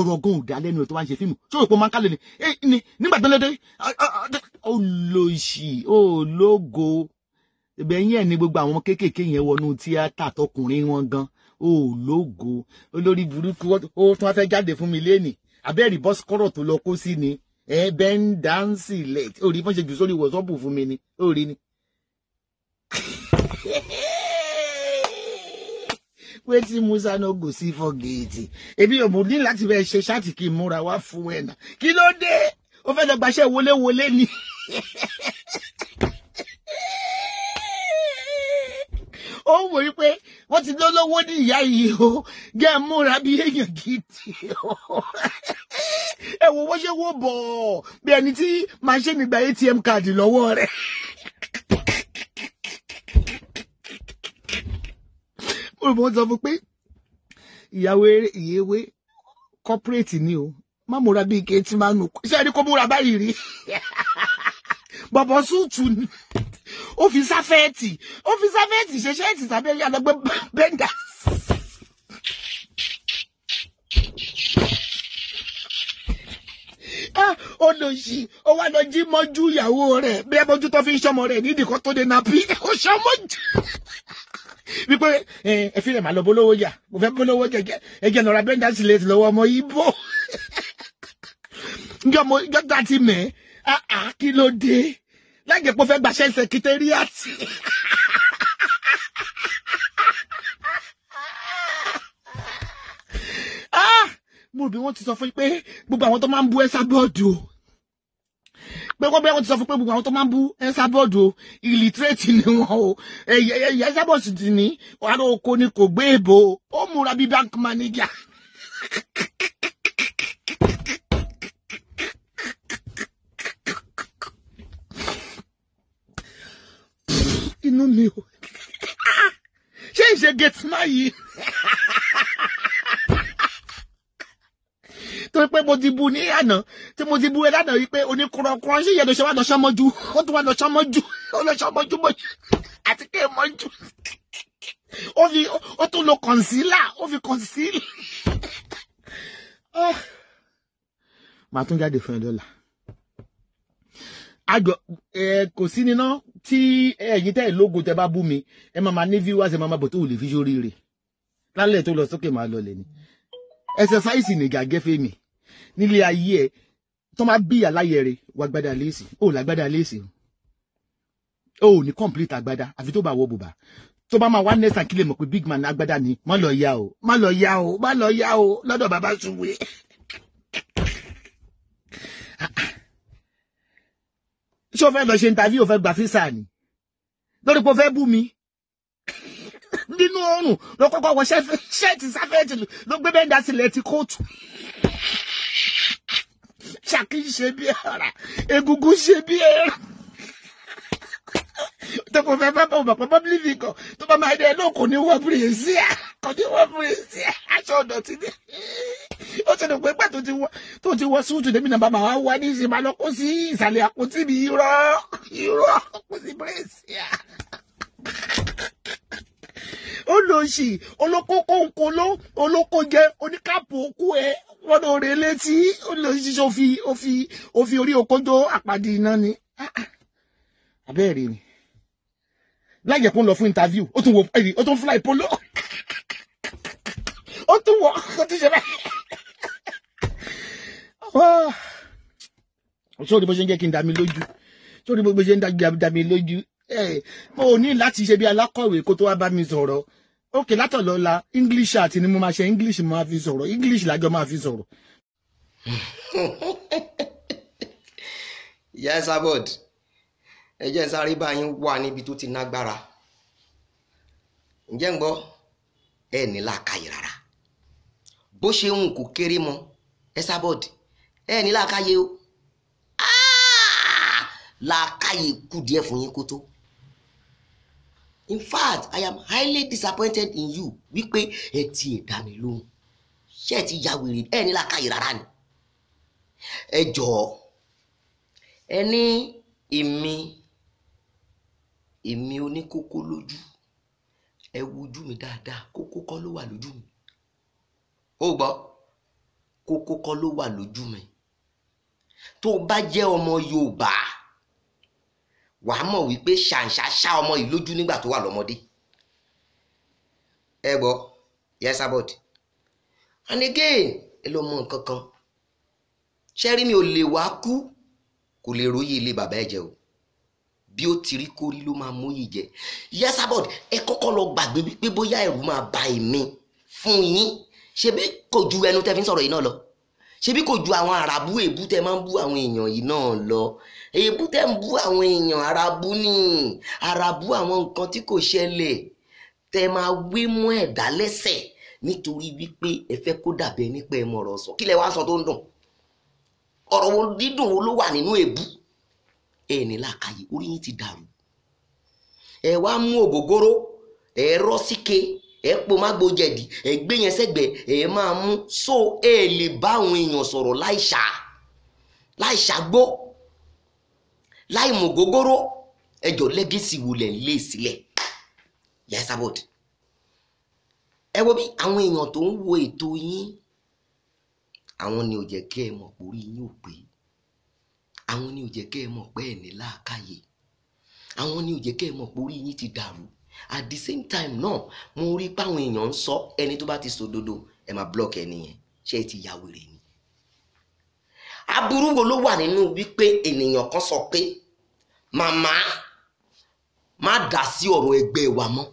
ọ̀rọ̀ gan ò dá lẹ́nu ẹ̀ tó bá ń ṣe fíìmù ṣé òpó máa ń kálẹ̀ ni Eh, ni nígbà tó lédè olóṣì ológo ibẹ̀ yẹn ni gbogbo àwọn ọmọ kéékèèké yẹn wọnú tíátà tọkùnrin wọn gan ológo olórí burúkú ó tún wá fẹ́ jáde fún mi léènì abẹ́rì bọ́sikọ́rọ̀ tó lọ kó sí ni ẹ bẹ́ ń dáńsì lẹ̀ orí fọ́n ṣe jù sórí wọ̀sọ́ọ̀bù fún mi ni orí ni. wetin musa no go see for gate ebi ò mú ní láti bẹ ṣe ṣáàtì kí n múra wá fún ẹ náà kí ló dé ó fẹ́ lọ gbaṣẹ́ wọléwọlé ni. ó wò ó pé wọ́n ti lólówó ní ìyá yìí o gẹ́ ẹ múra bí èèyàn gidi o ẹ wo wọ́n ṣe wó bọ̀ bí ẹni tí màṣẹ́ni gba atm káàdì lọ́wọ́ rẹ̀. mo sọ fún pé ìyàwó ìyèwé corporate ni o má múra bíi ike tí máa nù ṣé ẹni kó múra báyìí rí bọ̀bọ̀ súùtù ni ó fi sáfẹ́ẹ̀tì ó fi sáfẹ́ẹ̀tì ṣe ṣẹ́ẹ̀tì sábẹ́ yàrá gbé bẹ́ńdà. ó lọ sí ó wá lọ jí mọ́jú ìyàwó rẹ̀ bí ẹ bójú tó fi ń ṣọmọ rẹ̀ nídìí kan tó dé nàbí ó ṣọmọ́jú wípé ẹ fi rẹ̀ máa lọ bólówó jà mo fẹ́ bólówó jà ẹjẹ lọ́ra bẹ́ńdà sí lè lọ́wọ́ ọmọ ibo njọ́ mo njọ́ tá a ti mẹ́ àá kí ló dé lájẹ̀ pé ó fẹ́ gbàṣẹ́ sẹkítẹ́rìàtì. mo rò bí wọ́n ti sọ fún yín pé gbogbo àwọn tó máa ń bú ẹ́sà bọ́ọ̀dù o pé wọ́n bẹ́ẹ̀ wọ́n ti sọ fún pé gbogbo àwọn tó máa ń bú ẹ́sà bọ́ọ̀dù o ìlítírèètì ni wọ́n o ẹ̀yẹ ẹ́sà bọ́ọ̀dù ti ní wàhálà oko ni kò gbé èbò ó múra bí bank manager. inú mi o ṣé ìṣe gateman yìí torí pé mo ti bu ní àná tí mo ti bu ẹ lánàá wípé oníkùrọ̀kùrọ̀ ṣé ìyẹn ló ṣe wá lọ sọmọjú ó tún wá lọ sọmọjú ó lọ sọmọjú mọjú àti kéè mọjú ó fi ó tún lo concealer ó fi conceal. màá tún jáde fún ẹ dọ́là àjọ ẹ kò sí níná tí ẹ̀yin tẹ́ ẹ̀ lógo tẹ́ bá bú mi ẹ máa ma ní viewers ẹ máa ma bọ̀ tó ò lè fi sórí rẹ̀ lálẹ́ tó lọ sókè máa lọ lẹ̀ ni ẹsẹsáìsì nìgà gẹ́fẹ́ mi nílé ayé ẹ tó máa bí àláyẹ rẹ wà gbádà léèsì ó lágbádà léèsì o ò ní complete àgbádá àfi tó bá wọ bùbá tó bá máa wá nẹ́sàn kí lè mọ̀ pé big man àgbádá ni má lọ yá o má lọ yá o má lọ yá o lọ́dọ̀ bàbá ṣubú ṣé o fẹ́ lọ ṣe interview o fẹ́ gba físà ni lórí pé o fẹ́ bú mi nínú oorun ló kọ́kọ́ wọ ṣẹ́ẹ̀tì sáfẹ́ẹ̀tì ló gbé bẹ́ẹ̀ dá sílẹ̀ ti kóòtù ṣàkí ṣe bí ara egungun ṣe bí ẹran tó kò fẹ́ bá bọ̀ bọ̀ public figure tó bá máa dé ẹ náà kò ní wọ bírèsíà kò ní wọ bírèsíà aṣọ ọ̀dọ̀ ti dé ó ti dùn pé pẹ́ tó ti wọ súùtù débi náà bá máa wá wá ní ìṣe máa lọ kó sí ìsàlẹ̀ àpótí mi irọ́ irọ́ kó sí bírèsíà olóòṣì olóko kónkóló olóko jẹ oníkàpọ̀ òkú ẹ wọn lọ rè létí olóòṣì òfi òfi òfi orí okójó àpàdé iná ni abẹ́rẹ́ ni láyẹ̀ kó ń lọ fún interview ó tún wọ ẹ̀rí ó tún fly polo ó tún wọ ó tún ṣe bẹ́ẹ̀. sórí bó ṣe ń jẹ́ kí n dá mi lójú sórí bó ṣe ń dá mi lójú mo ò ní láti ṣe bí alákọ̀wé kó tó wá bá mi sọ̀rọ̀ ókè látọ̀lọ́la english àti ni mo máa ṣe english mo máa fi sọ̀rọ̀ english lájọ máa fi sọ̀rọ̀. ìyá ẹ sábọ̀d ẹ jẹ́ sáré báyìí wà níbi tó ti nágbára ǹjẹ́ ń gbọ́ ẹ ní làákàyè rárá bó ṣe ń kó kéré mọ ẹ sábọ̀d ẹ ní làákàyè o làákàyè kù díẹ̀ fún yín kó tó in fact i am highly disappointed in you wípé ẹ ti ẹ̀ dá mi lóhùn ṣé ẹ ti ya wèrè ẹ ní làákàyè rárá ni ẹ jọ̀ọ́ ẹ ní èmi èmi oníkókó lójú ẹ wojú mi dáadáa kókó kọ́ ló wà lójú mi ó gbọ́ kókó kọ́ ló wà lójú mi tó o bá jẹ́ ọmọ Yorùbá wàá mọ̀ wípé ṣàǹṣà ṣá ọmọ yìí lójú nígbà tó wà lọ́mọdé ẹ gbọ́ yes abod and again ẹ lọ mọ nǹkan kan ṣẹ́rí mi ò lè wá kú kò lè róyè ilé bàbá ẹ̀ jẹ o bí ó ti rí kórí ló máa móyè jẹ yes abod ẹ kọ́kọ́ lọ gbàgbé wípé bóyá ẹ̀rù máa ba èmi fún yín ṣebí kò ju ẹnu tẹ́ fi ń sọ̀rọ̀ yìí náà lọ ṣebí kò ju àwọn àràbù èébú tẹ́ máa ń bú àwọn èèyàn yìí náà lọ èébú tẹ́ ń bú àwọn èèyàn àràbù ní àràbù àwọn nǹkan tí kò ṣẹlẹ̀ tẹ́ máa wé mú ẹ̀dá lẹ́sẹ̀ nítorí wípé ẹ fẹ́ kó dàbẹ nípa ẹ mọ̀rọ̀ sọ kí lẹ wá sọ tó ń dùn ọ̀rọ̀ wo dídùn wo ló wà nínú èébú ẹ ní làákàyè orí yín ti dàrú ẹ wá mú ògógóró ẹ rọ́ síke ẹ po mágbo jẹ̀dí ẹ gbé yẹn sẹ́gbẹ̀ẹ́ ẹ máa mú so ẹ lè bá àwọn èèyàn sọ̀rọ̀ láìṣà láìṣàgbó láì mú ògógóró ẹjọ́ lẹ́gẹ̀sì wo lẹ̀ ń lé sílẹ̀ yes abod ẹ wo bí àwọn èèyàn tó ń wo ètò yín àwọn ni ò jẹ́ kẹ́ ẹ mọ̀ pé orí yín ò pé àwọn ni ò jẹ́ kẹ́ ẹ mọ̀ pé ẹ̀ ní làákàyè àwọn ni ò jẹ́ kẹ́ ẹ mọ̀ pé orí yín ti dàrú at the same time náà mo rí páwọn èèyàn ń sọ ẹni tó bá ti sòdodo ẹ máa block ẹni yẹn ṣé ẹ ti ya wèrè ni. aburú wo ló wà nínú wípé ènìyàn kan sọ pé màmá má dá sí ọ̀rọ̀ ẹgbẹ́ wa mọ́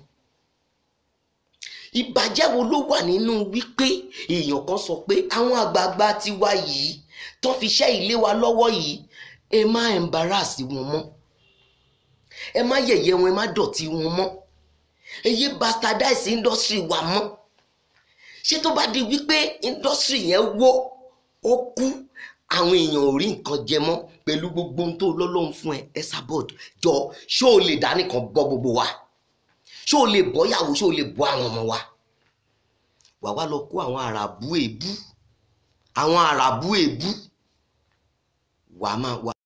ìbàjẹ́ wo ló wà nínú wípé èèyàn kan sọ pé àwọn àgbààgbà tiwa yìí tó fi ṣẹ́ ilé wa lọ́wọ́ yìí ẹ má embarrass wọn mọ́ ẹ má yẹ̀yẹ́ wọn ẹ má dọ̀tí wọn mọ́ ẹ yé bastardize industry wa mọ́ ṣé tó bá di wípé industry yẹn wó ó kú àwọn èèyàn ò rí nǹkan jẹ mọ́ pẹ̀lú gbogbo ohun tó lọ́lọ́run fún ẹ ẹ sábọ̀d jọ ṣé o lè dá nìkan bọ́ gbogbo wa ṣé o lè bọ́ yàwó ṣé o lè bọ́ àwọn ọmọ wa wà wá lọ kó àwọn àràbù èébú àwọn àràbù èébú wàá máa wà.